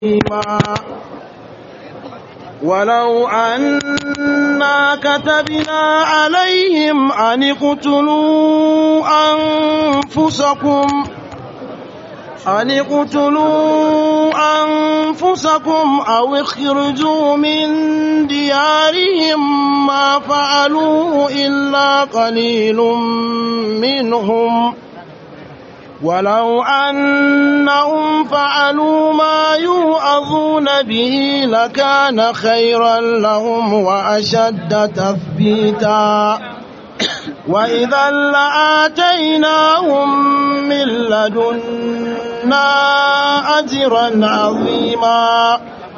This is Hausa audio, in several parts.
ولو أنا كتبنا عليهم أن اقتلوا أنفسكم أن اقتلوا أنفسكم أو اخرجوا من ديارهم ما فعلوه إلا قليل منهم ولو أنهم فعلوا ما يوعظون به لكان خيرا لهم وأشد تثبيتا وإذا لآتيناهم من لدنا أجرا عظيما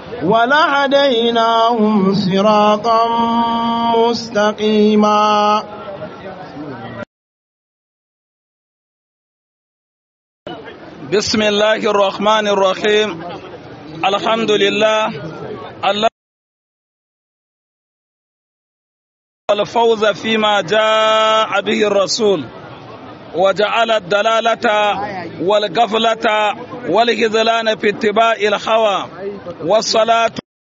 ولهديناهم صراطا مستقيما بسم الله الرحمن الرحيم الحمد لله الله الفوز فيما جاء به الرسول وجعل الدلالة والغفلة والخذلان في اتباع الهوى والصلاة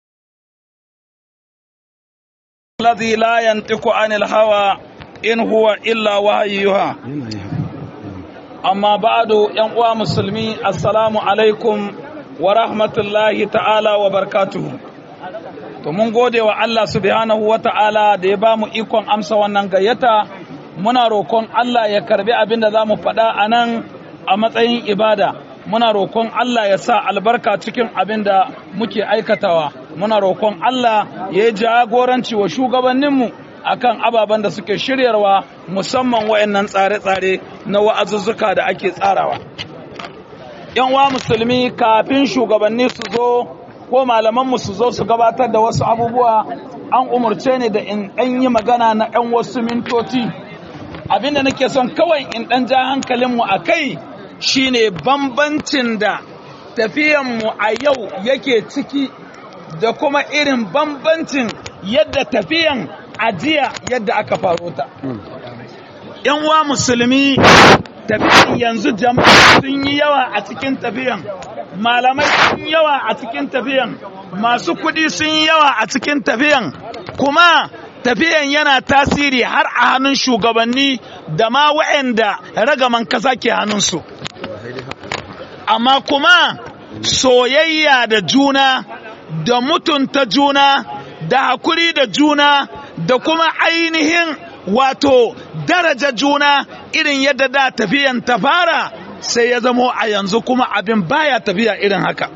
الذي لا ينطق عن الهوى إن هو إلا وحيها amma ba'adu yan uwa musulmi assalamu alaikum wa rahmatullahi ta'ala wa barkatuhu to mun gode wa Allah subhanahu wa ta'ala da ya bamu ikon amsa wannan gayyata muna roƙon Allah ya karbi abin da zamu faɗa a nan a matsayin ibada muna roƙon Allah ya sa albarka cikin abin da muke aikatawa muna roƙon Allah ya yi jagoranci wa shugabanninmu akan ababen da suke shiryarwa musamman wayannan tsare-tsare na wa'azuzzuka da ake tsarawa. ‘Yan wa musulmi kafin shugabanni su zo ko malamanmu su zo su gabatar da wasu abubuwa an umarce ne da in ɗan yi magana na ‘yan wasu mintoci. Abinda nake son kawai in ɗan ja hankalinmu a kai shine bambancin da tafiyanmu a yau yake ciki da kuma irin bambancin yadda tafiyan ajiya yadda aka faro ta. ‘Yan wa musulmi tafiyan yanzu jama'a sun yi yawa a cikin tafiyan, malamai sun yawa a cikin tafiyan, masu kuɗi sun yi yawa a cikin tafiyan, kuma tafiyan yana tasiri har a hannun shugabanni da ma wa'anda ragaman kasa ke hannunsu. Amma kuma soyayya da juna, da mutunta juna, da hakuri da juna, da kuma ainihin wato daraja juna irin yadda da tafiyan ta fara sai ya zamo a yanzu kuma abin baya tafiya irin haka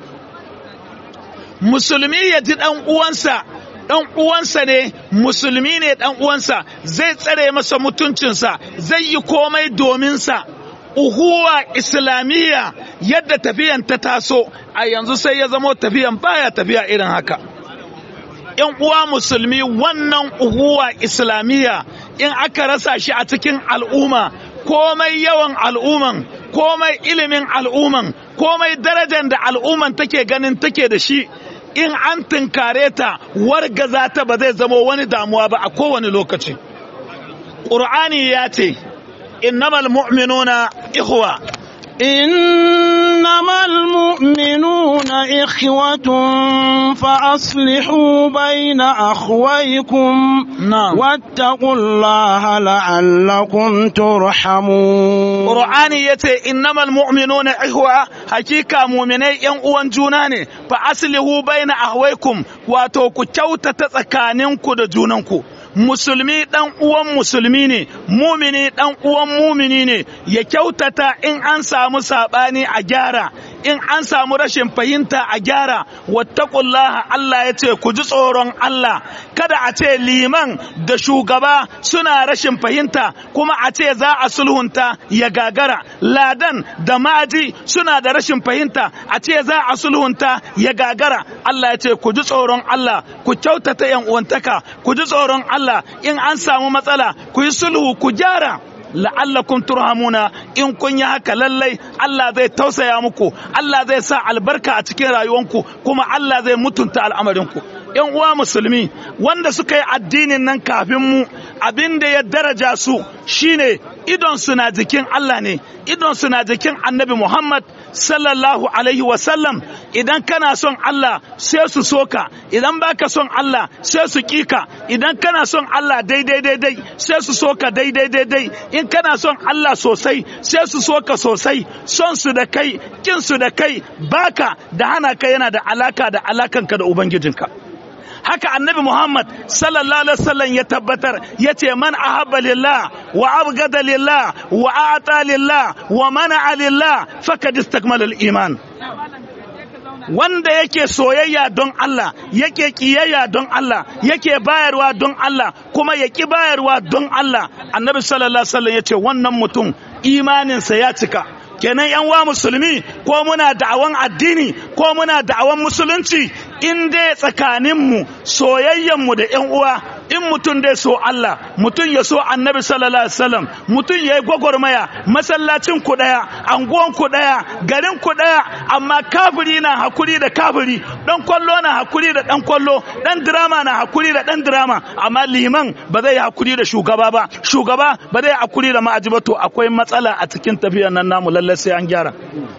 musulmi ya ji dan uwansa dan uwansa ne musulmi ne dan uwansa zai tsare masa mutuncinsa zai yi komai dominsa uhuwa islamiyya yadda tafiyan ta taso a yanzu sai ya zamo tafiyan baya tafiya irin haka ‘yan uwa musulmi wannan uhuwa islamiyya in aka rasa shi a cikin al'umma komai yawan al'umman komai ilimin al'umman komai darajar da al'umman take ganin take da shi in an tunkare ta wargaza ta ba zai zama wani damuwa ba a kowane lokaci ƙur'ani ya ce innamal mu'minuna ikhwa إنما المؤمنون إخوة فأصلحوا بين أخويكم نعم واتقوا الله لعلكم ترحمون Qur'ani ya ce innamal mu'minuna ihwa hakika mu'minai yan uwan juna ne fa aslihu baina ahwaikum wato ku kyautata tsakaninku da junanku musulmi dan uwan musulmi ne mumini dan uwan mumini ne ya kyautata in an samu sabani a gyara in an samu rashin fahimta a gyara wattaqullaha Allah ya ce ku ji tsoron Allah kada a ce liman da shugaba suna rashin fahimta kuma a ce za a sulhunta ya gagara ladan da maji suna da rashin fahimta a ce za a sulhunta ya gagara Allah ya ce ku ji tsoron Allah ku kyautata yan uwantaka ku ji tsoron Allah in an samu matsala ku yi sulhu ku gyara la'allakum turhamuna in kun yi haka lallai Allah zai tausaya muku Allah zai sa albarka a cikin rayuwanku kuma Allah zai mutunta al'amarinku yan uwa musulmi wanda suka yi addinin nan kafin mu abin da ya daraja su shine idon su na jikin Allah ne idon su na jikin Annabi Muhammad sallallahu alaihi wasallam idan kana son Allah sai su soka idan baka son Allah sai su kika idan kana son Allah daidai daidai sai su soka daidai daidai in kana son Allah sosai sai su soka sosai son su da kai kin su da kai baka da hana ka yana da alaka da alakanka da ubangijinka haka annabi Muhammad sallallahu alaihi wasallam ya tabbatar yace man ahabba lillah wa abgada lillah wa ata lillah wa mana'a lillah faqad istakmala al-iman wanda yake soyayya don Allah yake kiyayya don Allah yake bayarwa don Allah kuma ya ki bayarwa don Allah annabi sallallahu alaihi wasallam yace wannan mutum imaninsa ya cika kenan yan wa musulmi ko muna da'awan addini ko muna da'awan musulunci in dai tsakaninmu soyayyenmu da yan uwa in mutum dai so Allah mutum ya so annabi sallallahu alaihi wasallam mutum ya yi gwagwarmaya masallacin ku daya anguwan ku daya garin ku daya amma kafiri na hakuri da kafiri dan kwallo na hakuri da dan kwallo dan drama na hakuri da dan drama amma liman ba zai yi hakuri da shugaba ba shugaba ba zai yi hakuri da ma'aji ba to akwai matsala a cikin tafiyar nan namu lallai sai an gyara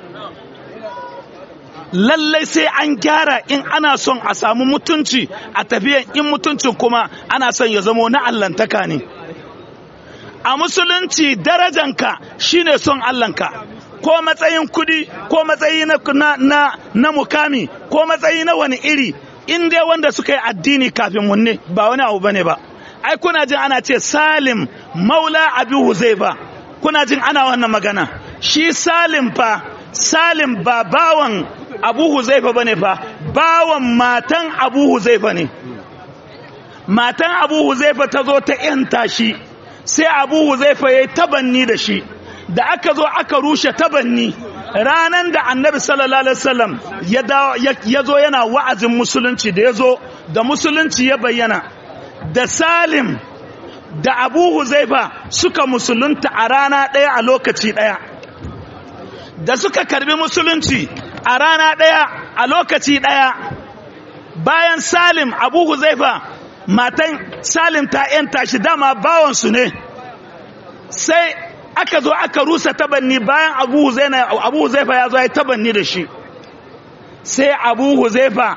lallai sai an gyara in ana son a samu mutunci a tafiyan in mutuncin kuma ana son ya zamo na allantaka ne a musulunci darajanka shine son allanka ko matsayin kudi ko matsayi na, na, na, na mukami ko matsayi na wani iri in dai wanda suka yi addini kafin munne ba wani abu bane ba ai kuna jin ana ce salim maula abi huzaifa kuna jin ana wannan magana shi salim fa salim ba bawan abu huzaifa bane fa bawan matan abu huzaifa ne matan abu huzaifa ta zo ta yanta shi sai abu huzaifa ya yi tabanni da shi da aka zo aka rushe tabanni ranan da annabi sallallahu alaihi wasallam ya zo yana wa'azin musulunci da ya zo da musulunci ya bayyana da salim da abu huzaifa suka musulunta a rana ɗaya a lokaci ɗaya da suka karbi musulunci a rana ɗaya a lokaci ɗaya bayan salim abu huzaifa matan salim ta yanta shi dama bawansu ne sai aka zo aka rusa tabanni bayan abu huzaifa ya zo ya tabanni da shi sai abu huzaifa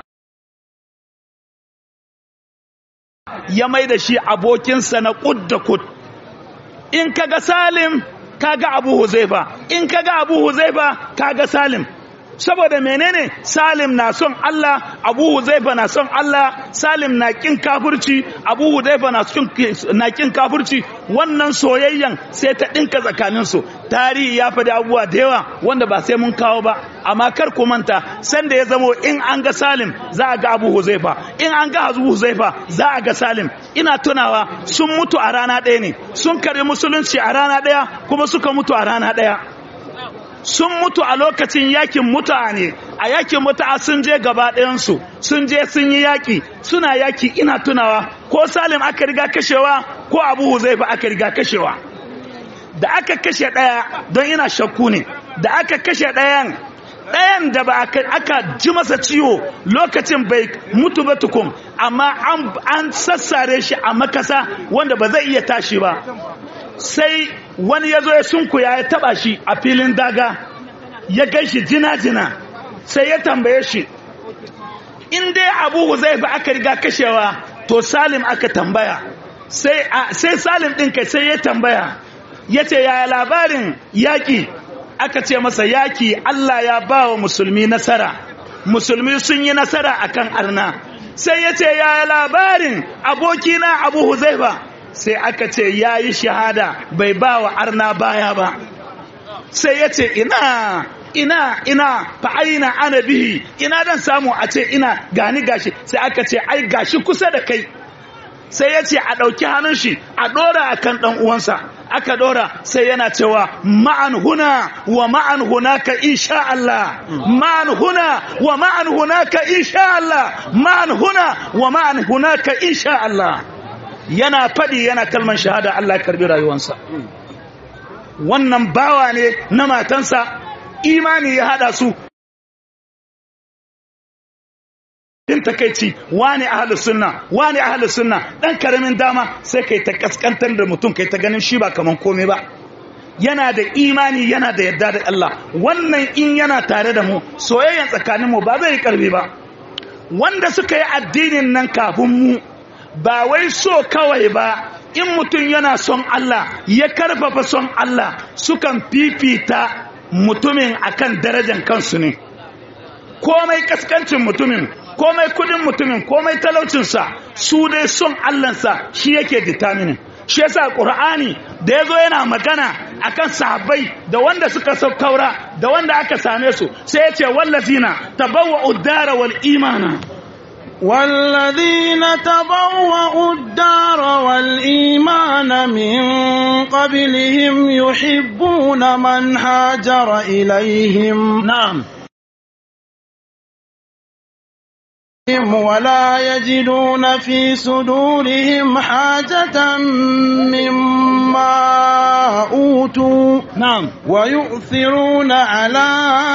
ya mai da shi abokinsa na kud da kud in kaga salim kaga abu huzaifa in kaga abu huzaifa kaga salim saboda menene salim na son Allah abu huzaifa na son Allah salim na kin kafirci abu huzaifa na na kin kafirci wannan soyayyan sai ta dinka tsakanin su tarihi ya faɗi abubuwa da yawa wanda ba sai mun kawo ba amma kar ku manta sanda ya zamo in an ga salim za a ga abu huzaifa in an ga abu huzaifa za a ga salim ina tunawa sun mutu a rana ɗaya ne sun karbi musulunci a rana ɗaya kuma suka mutu a rana ɗaya sun mutu a lokacin yakin mutane a yakin mutu'a sun je gaba ɗayansu sun je sun yi yaki suna yaki ina tunawa ko salim aka riga kashewa ko abu huzaifa aka riga kashewa da aka kashe ɗaya don ina shakku ne da aka kashe ɗayan ɗayan da ba aka ji masa ciwo lokacin bai mutu ba tukun amma an sassare shi a makasa wanda ba zai iya tashi ba sai wani ya zo ya sunkuya ya taba shi a filin daga ya gan shi jina-jina sai ya tambaye shi in dai abu huzaifa aka riga kashewa to salim aka tambaya sai salim ɗin kai sai ya tambaya ya ce yaya labarin yaƙi aka ce masa yaƙi allah ya ba wa musulmi nasara musulmi sun yi nasara akan arna sai ya ce yaya labarin abokina abu huzaifa sai aka ce ya yi shahada bai ba wa arna baya ba sai ya ce ina ina ina fa aina ana bihi ina dan samu a ce ina gani gashi sai aka ce ai gashi kusa da kai sai ya ce a ɗauki hannun shi a ɗora a kan ɗan uwansa aka ɗora sai yana cewa ma'an huna wa ma'an hunaka insha Allah ma'an huna wa ma'an hunaka insha Allah ma'an huna wa ma'an hunaka insha Allah yana faɗi yana kalman shahada Allah karbi rayuwansa wannan bawa ne na matansa imani ya hada su din takeici wani ahlus sunna wani ahlus sunna dan karamin dama sai kai ta kaskantar da mutum kai ta ganin shi ba kaman komai ba yana da imani yana da yadda da Allah wannan in yana tare da mu soyayyan tsakanin mu ba zai karbe ba wanda suka yi addinin nan kafin mu ba wai so kawai ba in mutum yana son Allah ya karfafa son Allah sukan fifita mutumin akan darajar kansu ne komai kaskancin mutumin komai kudin mutumin komai talaucinsa su dai son Allahnsa shi yake determining shi yasa Qur'ani da yazo yana magana akan sahabbai da wanda suka saukaura da wanda aka same su sai yace wallazina tabawwa'u ad-dara wal imana والذين تبوأوا الدار والإيمان من قبلهم يحبون من هاجر إليهم na'am ولا يجدون في صدورهم حاجة مما أوتوا na'am ويؤثرون على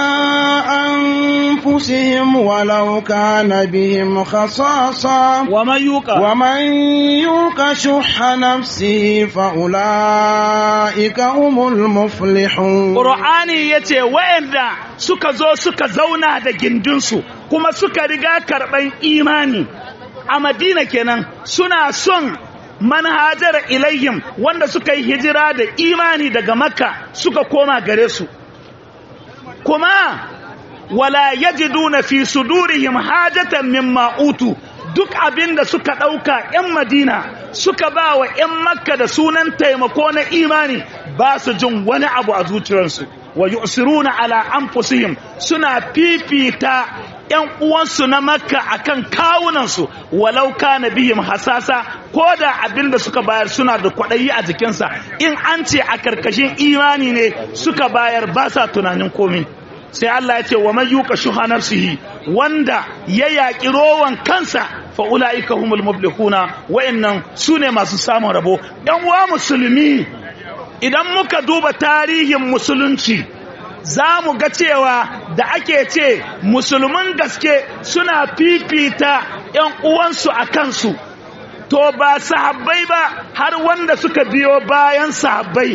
أنفسهم ولو كان بهم خصاصة wa man yuqa ومن يوق شح نفسه فأولئك هم المفلحون Qur'ani yace wayanda suka zo suka zauna da gindinsu kuma suka riga karban imani a Madina kenan suna son manhajar ilayhim wanda suka yi hijira da imani daga Makka suka koma gare su kuma wala yajiduna fi sudurihim hajatan mimma utu duk abinda suka dauka yan Madina suka ba wa yan Makka da sunan taimako na imani ba su jin wani abu a zuciyarsu wa yusiruna ala anfusihim suna fifita yan uwansu na Makka akan kawunansu walau kana bihim hasasa ko da abinda suka bayar suna da kwaɗayi a jikinsa in an ce a karkashin imani ne suka bayar ba sa tunanin komai sai Allah ya ce wa man yuqa shuha nafsihi wanda ya yaki rowan kansa fa ulaika humul muflihuna wa'annan sune masu samun rabo yan uwa musulmi idan muka duba tarihin musulunci za mu ga cewa da ake ce musulmin gaske suna fifita yan uwansu a kansu to ba sahabbai ba har wanda suka biyo bayan sahabbai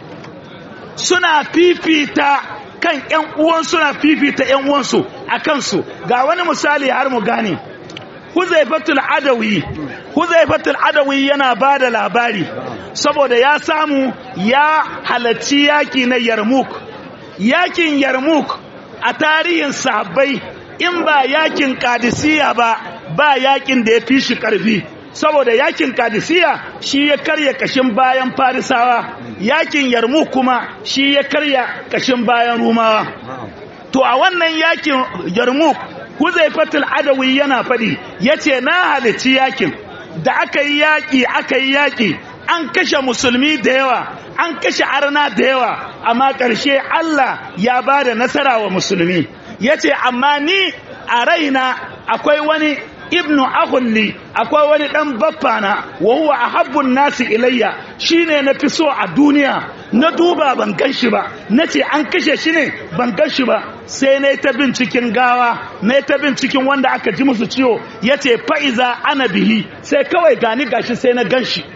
suna fifita kan ƴan uwan suna fifita ƴan uwansu a kansu ga wani misali har mu gane Huzaifatul Adawi Huzaifatul Adawi yana ba da labari saboda ya samu ya halarci yaki na Yarmuk yakin Yarmuk a tarihin sahabbai in ba yakin Qadisiyya ba ba yakin da ya fi shi karfi saboda yakin Qadisiyya shi ya karya kashin bayan Farisawa yakin Yarmuk kuma shi ya karya kashin bayan Rumawa to a wannan yakin Yarmuk Huzaifatul Adawi yana faɗi yace na halici yakin da aka yi yaki aka yi yaki an kashe musulmi da yawa an kashe arna da yawa amma ƙarshe Allah ya ba da nasara wa musulmi yace amma ni a raina akwai wani ibnu ahulli akwai wani dan baffana wa huwa ahabbun nasi ilayya shine na fi so a duniya na duba ban gan shi ba nace an kashe shi ne ban gan shi ba sai na ta bin cikin gawa na ta bin cikin wanda aka ji musu ciwo yace fa'iza ana bihi sai kawai gani gashi sai na gan shi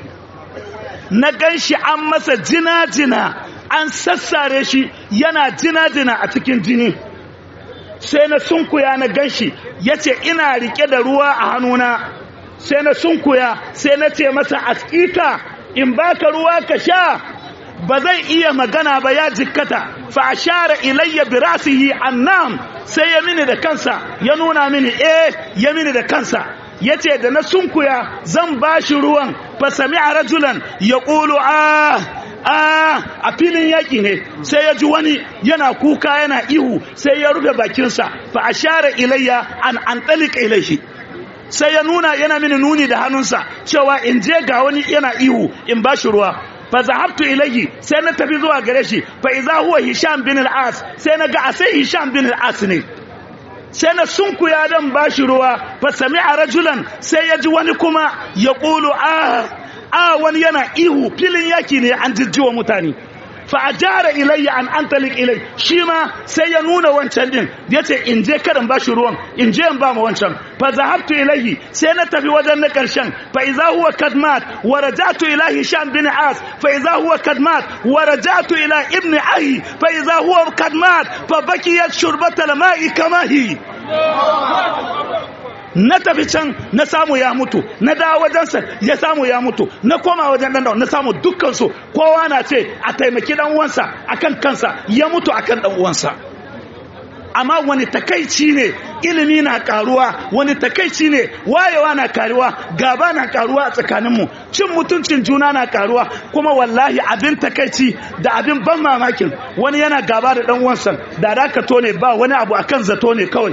na gan shi an masa jina-jina an sassare shi yana jina-jina a cikin jini sai na sunkuya na ganshi ya ce ina rike da ruwa a hannuna sai na sunkuya sai na ce masa askita in baka ruwa ka sha ba zai iya magana ba ya jikkata fa ashara ilayya bi rasihi annam sai ya mini da kansa ya nuna mini eh ya mini da kansa yace da na sunkuya zan bashi ruwan fa sami'a rajulan yaqulu ah a filin yaƙi ne sai ya ji wani yana kuka yana ihu sai ya rufe bakinsa fa a share ilayya an an ɗalika ilaihi sai ya nuna yana mini nuni da hannunsa cewa in je ga wani yana ihu in ba shi ruwa fa zahabtu ilayhi sai na tafi zuwa gare shi fa iza huwa hisham bin al-as sai na ga a sai hisham bin al-as ne sai na sunkuya dan ba shi ruwa fa sami'a rajulan sai ya ji wani kuma ya ƙulu ah a wani yana ihu filin yaki ne an jijjiwa mutane fa ajara ilayya an antalik ilai shi ma sai ya nuna wancan din yace in je karin bashi ruwan in je in ba mu wancan fa zahabtu ilayhi sai na tafi wajen na karshen fa idza huwa kadmat wa rajatu ila hisham bin as fa idza huwa kadmat wa rajatu ila ibn ahi fa idza huwa kadmat fa bakiyat shurbata al-ma'i kama hi na tafi can na samu ya mutu na dawo wajensa ya samu ya mutu na koma wajen dan na samu dukkan su kowa na ce a taimaki dan uwansa akan kansa ya mutu akan dan uwansa amma wani takaici ne ilimi na karuwa wani takaici ne wayewa na karuwa gaba na karuwa a tsakaninmu cin mutuncin juna na karuwa kuma wallahi abin takaici da abin ban mamakin wani yana gaba da dan uwansa da dakato ne ba wani abu akan zato ne kawai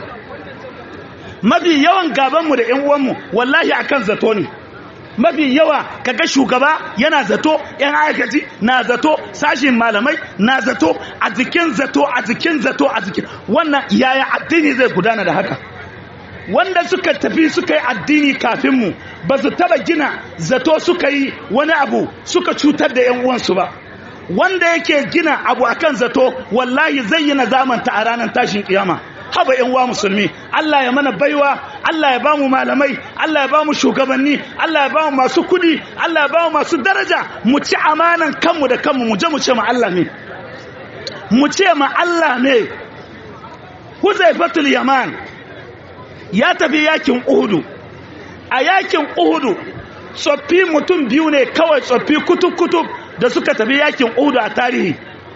mafi yawan gabanmu da ƴan uwanmu wallahi akan zato ne mafi yawa kaga shugaba yana zato yan aikaci na zato sashin malamai na zato a jikin zato a jikin zato a jikin wannan yaya addini zai gudana da haka wanda suka tafi suka yi addini kafin mu ba su taba gina zato suka yi wani abu suka cutar da yan uwansu ba wanda yake gina abu akan zato wallahi zai yi nazamanta a ranar tashin kiyama haba yan uwa musulmi Allah ya mana baiwa Allah ya bamu malamai Allah ya bamu shugabanni Allah ya bamu masu kudi Allah ya bamu masu daraja mu ci amanan kanmu da kanmu mu je mu ce ma Allah ne mu ce ma Allah ne Huzaifatul Yaman ya tafi yakin Uhudu a yakin Uhudu tsoffi mutum biyu ne kawai tsoffi kutub-kutub da suka tafi yakin Uhudu a tarihi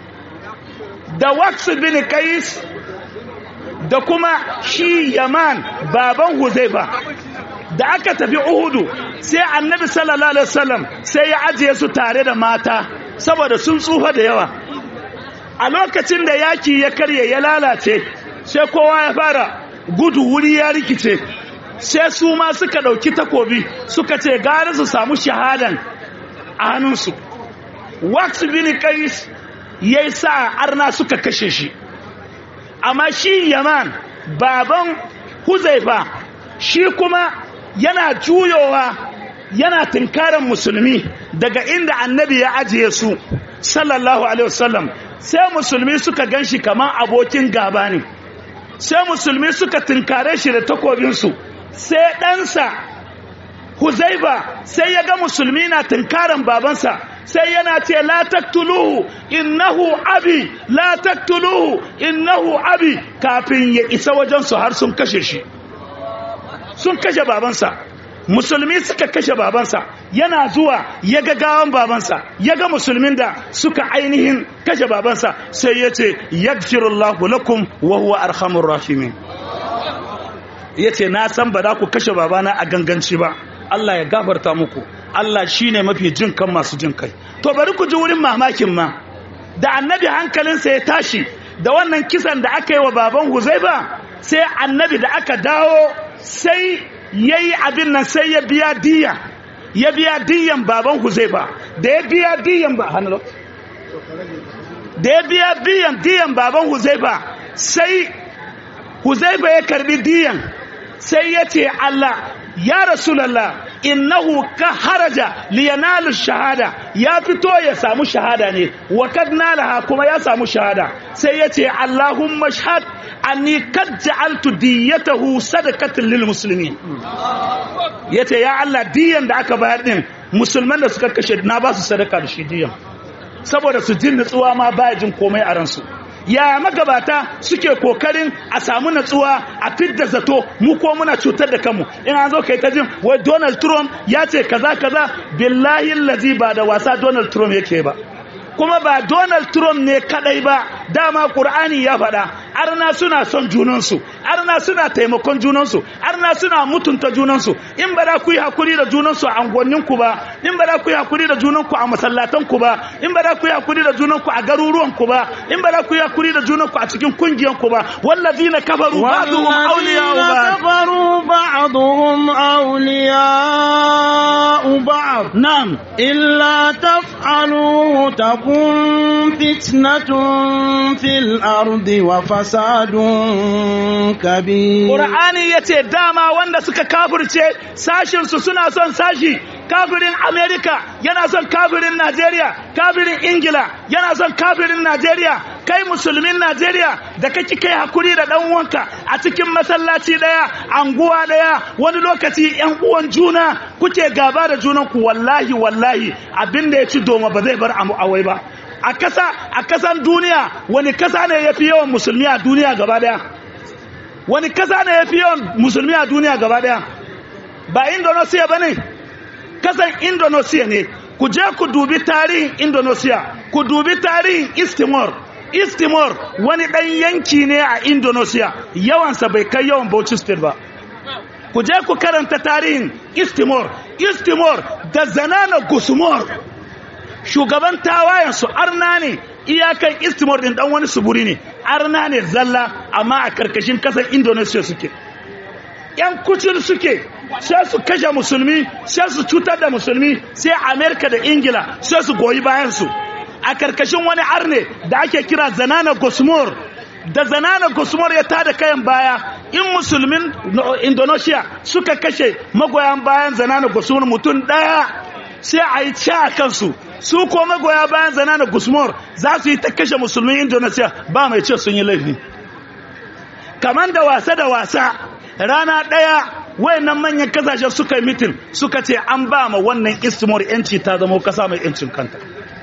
da Waqs bin Qais da kuma shi yaman baban huzaifa da aka tafi uhudu sai annabi sallallahu alaihi wasallam sai ya ajiye su tare da mata saboda sun tsufa da yawa a lokacin da yaki ya karye ya lalace sai kowa ya fara gudu wuri ya rikice sai su ma suka dauki takobi suka ce gari su samu shahadan a hannunsu wax bin qais yayi sa arna suka kashe shi amma shi yaman baban huzaifa shi kuma yana juyowa yana tunkarar musulmi daga inda annabi ya ajiye su sallallahu alaihi wasallam sai musulmi suka ganshi kamar abokin gaba ne sai musulmi suka tunkare shi da takobinsu sai ɗansa huzaifa sai ya ga musulmi na tunkaran babansa sai yana ce la taktuluhu innahu abi la taktuluhu innahu abi kafin ya isa wajen su har sun kashe shi sun kashe babansa musulmi suka kashe babansa yana zuwa ya ga gawan babansa ya ga musulmin da suka ainihin kashe babansa sai ya ce yaghfirullahu lakum wa huwa arhamur rahimin yace na san ba za ku kashe babana a ganganci ba Allah ya gafarta muku Allah shine mafi jin kan masu jin kai to bari ku ji wurin mamakin ma da annabi hankalinsa ya tashi da wannan kisan da aka yi wa baban Huzaifa sai annabi da aka dawo sai yayi abin nan sai ya biya diya ya biya diyan baban Huzaifa da ya biya diyan ba hanalo da ya biya biyan diyan baban Huzaifa sai Huzaifa ya karbi diyan sai ya ce Allah ya rasulallah innahu ka haraja liyanalu shahada ya fito ya samu shahada ne wa kad nalaha kuma ya samu shahada sai ya ce allahumma shahad anni kad ja'altu diyatahu sadaqatan lil muslimin yace ya Allah diyan da aka bayar din musulman da suka kashe na ba su sadaka da shi diyan saboda su jin nutsuwa ma baya jin komai a ransu ya magabata suke kokarin a samu natsuwa a fidda zato mu ko muna cutar da kanmu in an zo kai ta jin wai Donald Trump ya ce kaza kaza billahi allazi ba da wasa Donald Trump yake ba kuma ba Donald Trump ne kadai ba dama Qur'ani ya faɗa arna suna son junansu arna suna taimakon junansu arna suna mutunta junansu in ba da ku yi hakuri da junansu a angonnin ku ba in ba da ku yi hakuri da junanku a masallatan ku ba in ba da ku yi hakuri da junanku a garuruwan ku ba in ba da ku yi hakuri da junanku a cikin kungiyan ku ba wallazina kafaru ba'dhum awliya'u ba'd كفروا بعضهم أولياء بعض na'am إلا تفعلوه تكن فتنة في الأرض وفساد كبير Qur'ani yace dama wanda suka kafirce sashin su suna son sashi kafirin amerika yana son kafirin najeriya kafirin ingila yana son kafirin najeriya kai musulmin najeriya da kake kai hakuri da dan uwanka a cikin masallaci daya anguwa daya wani lokaci yan uwan juna kuke gaba da junan ku wallahi wallahi abinda ya ci doma ba zai bar amu awai ba a kasa a kasan duniya wani kasa ne yafi yawan musulmi a duniya gaba daya wani kasa ne yafi yawan musulmi a duniya gaba daya ba indonesia bane kasan indonesia ne ku je ku dubi tarihin indonesia ku dubi tarihin east timor east timor wani ɗan yanki ne a indonesia yawansa bai kai yawan bauchi state ba ku je ku karanta tarihin east timor east timor da zanana gusumor shugaban tawayensu arna ne iyakan east timor din dan wani suburi ne arna ne zalla amma a karkashin kasar indonesia suke yan kucin suke sai su kashe musulmi sai su cutar da musulmi sai amerika da ingila sai su goyi bayansu a karkashin wani arne da ake kira zanana gosmor da zanana gosmor ya tada kayan baya in musulmin indonesia suka kashe magoyan bayan zanana gosmor mutum daya sai a yi ci a kansu su ko magoya bayan zanana gosmor za su yi ta kashe musulmin indonesia ba mai ce sun yi laifi kamar da wasa da wasa rana daya wayannan manyan kasashe suka yi mitin suka ce an ba ma wannan istimor yanci ta zama kasa mai yancin kanta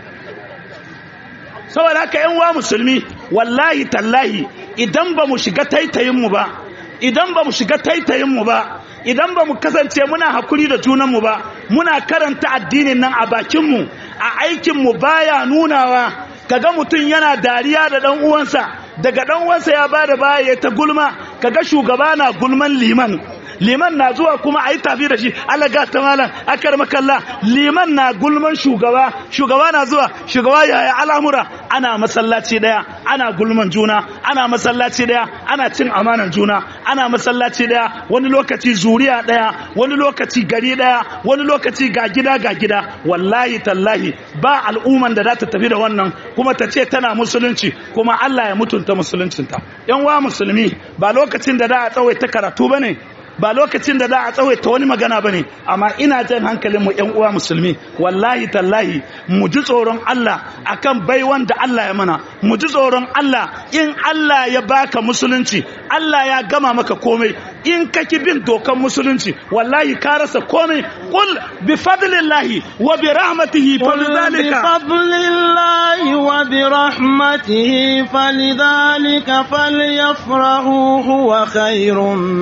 saboda haka yan wa musulmi wallahi tallahi idan ba mu shiga taitayinmu ba idan ba mu shiga taitayinmu ba idan ba mu kasance muna hakuri da junanmu ba muna karanta addinin nan a bakinmu a aikinmu baya nunawa kaga mutum yana dariya da dan uwansa daga dan uwansa ya bada baya ya ta gulma kaga shugaba na gulman liman liman na zuwa kuma a yi tafi da shi alaga ta malam akar makalla liman na gulman shugaba shugaba na zuwa shugaba yaya al'amura ana masallaci daya ana gulman juna ana masallaci daya ana cin amanan juna ana masallaci daya wani lokaci zuriya daya wani lokaci gari daya wani lokaci ga gida ga gida wallahi tallahi ba al'umman da za ta tafi da wannan kuma ta ce tana musulunci kuma Allah ya mutunta musuluncinta yan wa musulmi ba lokacin da za a tsawaita karatu bane ba lokacin da za a tsawaita wani magana bane amma ina jan hankalin mu ƴan uwa musulmi wallahi tallahi mu ji tsoron Allah akan baiwan da Allah ya mana mu ji tsoron Allah in Allah ya baka musulunci Allah ya gama maka komai in ka ki bin dokan musulunci wallahi ka rasa komai qul bi fadlillahi wa bi rahmatihi fa lidhalika بفضل الله وبرحمته فلذلك فليفرحوا هو خير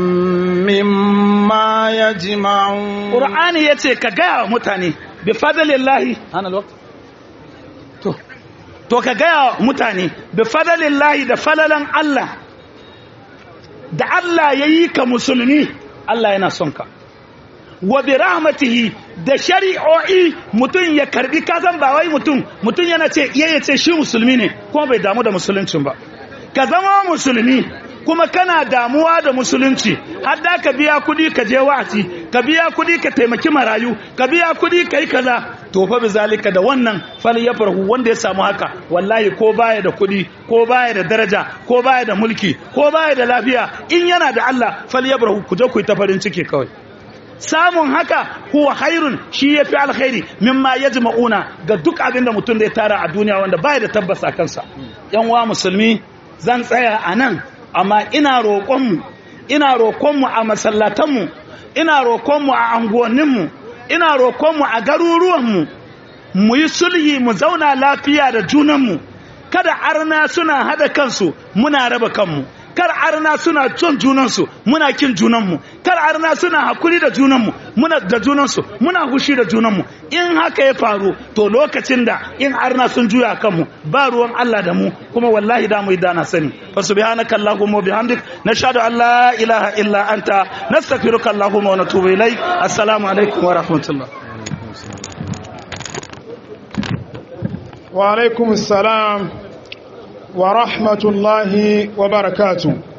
مما يجمعون Qur'ani yace ka gaya wa mutane bi fadlillahi ana lokaci to to ka gaya wa mutane bi fadlillahi da falalan Allah da Allah yayi ka musulmi Allah yana son ka wa bi rahmatihi da shari'o'i mutum ya karbi kasan ba wai mutum mutum yana ce iya ya ce shi musulmi ne kuma bai damu da musuluncin ba ka zama musulmi kuma kana damuwa da musulunci har da ka biya kudi ka je wa'azi ka biya kudi ka taimaki marayu ka biya kudi ka yi kaza to fa bizalika da wannan fal ya farhu wanda ya samu haka wallahi ko baya da kudi ko baya da daraja ko baya da mulki ko baya da lafiya in yana da Allah fal ya farhu ku je ku yi ta farin ciki kawai samun haka huwa khairun shi yafi alkhairi mimma yajma'una ga duk abin da mutum da ya tara a duniya wanda baya da tabbas a kansa yan wa musulmi zan tsaya a nan amma ina roƙonmu ina roƙonmu a masallatanmu ina roƙonmu a anguwanninmu ina roƙonmu a garuruwanmu mu yi sulhi mu zauna lafiya da junanmu kada arna suna hada kansu muna raba kanmu kar arna suna son junansu muna kin junanmu kar arna suna hakuri da junanmu muna da junansu muna hushi da junanmu in haka ya faru to lokacin da in arna sun juya kanmu ba ruwan Allah da mu kuma wallahi da mu yi dana sani fa subhanaka allahumma bihamdik nashhadu an la ilaha illa anta nastaghfiruka allahumma wa natubu ilaik assalamu alaikum wa rahmatullah wa alaikum assalam wa rahmatullahi wa barakatuh